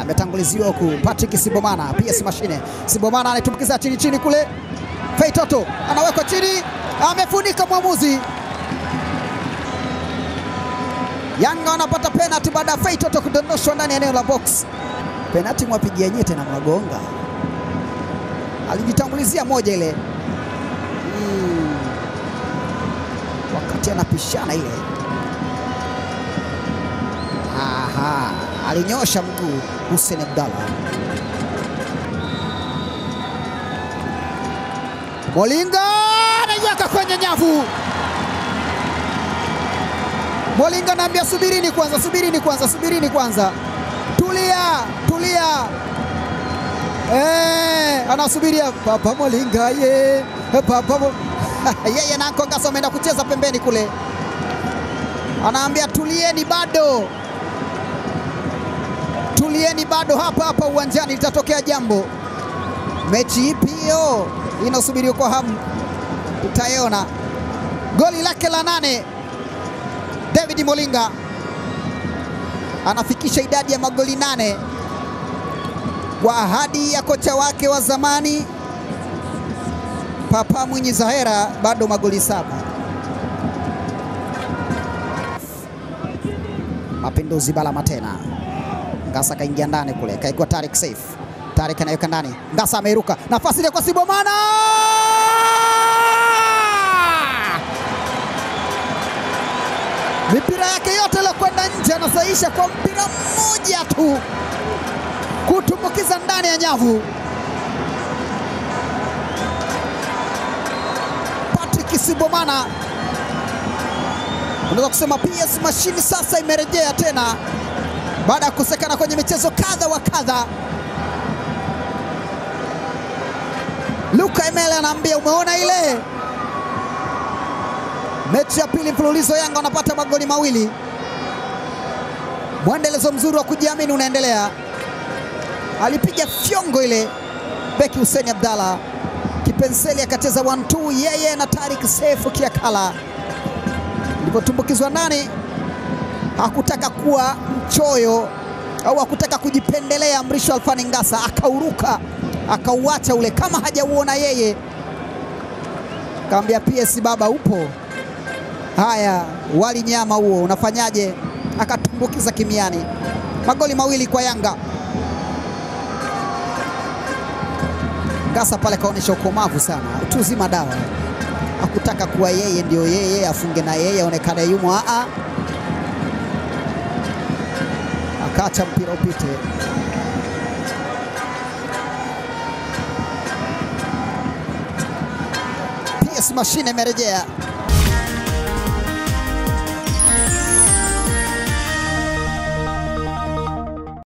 ametanguliziwa huku Patrick Sibomana, PS Mashine. Sibomana anaitumbukiza chini chini kule, Fei Toto anawekwa chini, amefunika mwamuzi. Yanga wanapata penalti baada ya Fei Toto kudondoshwa ndani ya eneo la box. Penalti mwapigia nyete na mwagonga, alijitangulizia moja ile mm. wakati anapishana ile Aha, alinyosha mguu Hussein Abdallah. Molinga anaiweka kwenye nyavu. Molinga anaambia subirini kwanza, subirini kwanza, subirini kwanza, tulia, tulia. Eh, anasubiria Papa Molinga ye Papa Mo... yeye na Anko Ngasa ameenda kucheza pembeni kule, anaambia tulieni bado tulieni bado hapa hapa uwanjani, litatokea jambo. Mechi ipi hiyo inasubiriwa kwa hamu, tutaiona. Goli lake la nane David Molinga anafikisha idadi ya magoli nane kwa ahadi ya kocha wake wa zamani Papa Mwinyi Zahera, bado magoli saba. Mapinduzi Balama tena Ngasa kaingia ndani kule, kaigwa Tarik Saif. Tarik anaweka ndani, Ngasa ameiruka, nafasi ile kwa Sibomana, mipira yake yote ile kwenda nje, anasaisha kwa mpira mmoja tu kutumbukiza ndani ya nyavu. Patrick Sibomana, unaweza kusema PS Mashini sasa imerejea tena baada ya kukosekana kwenye michezo kadha wa kadha. Luka Emele anaambia umeona ile mechi ya pili mfululizo, Yanga wanapata magoli mawili. Mwendelezo mzuri wa kujiamini unaendelea. Alipiga fyongo ile beki Hussein Abdalla, kipenseli akacheza 1-2 yeye na Tarik Sefu Kiakala, ilipotumbukizwa ndani hakutaka kuwa mchoyo au hakutaka kujipendelea. Mrisho Alfani Ngasa akauruka akauacha ule kama hajauona yeye, kaambia PS baba upo, haya wali nyama huo unafanyaje? Akatumbukiza kimiani. Magoli mawili kwa Yanga. Ngasa pale kaonyesha ukomavu sana, utu uzima dawa, hakutaka kuwa yeye ndio yeye afunge na yeye aonekane yumo aa akaacha mpira upite. PS Mashine imerejea.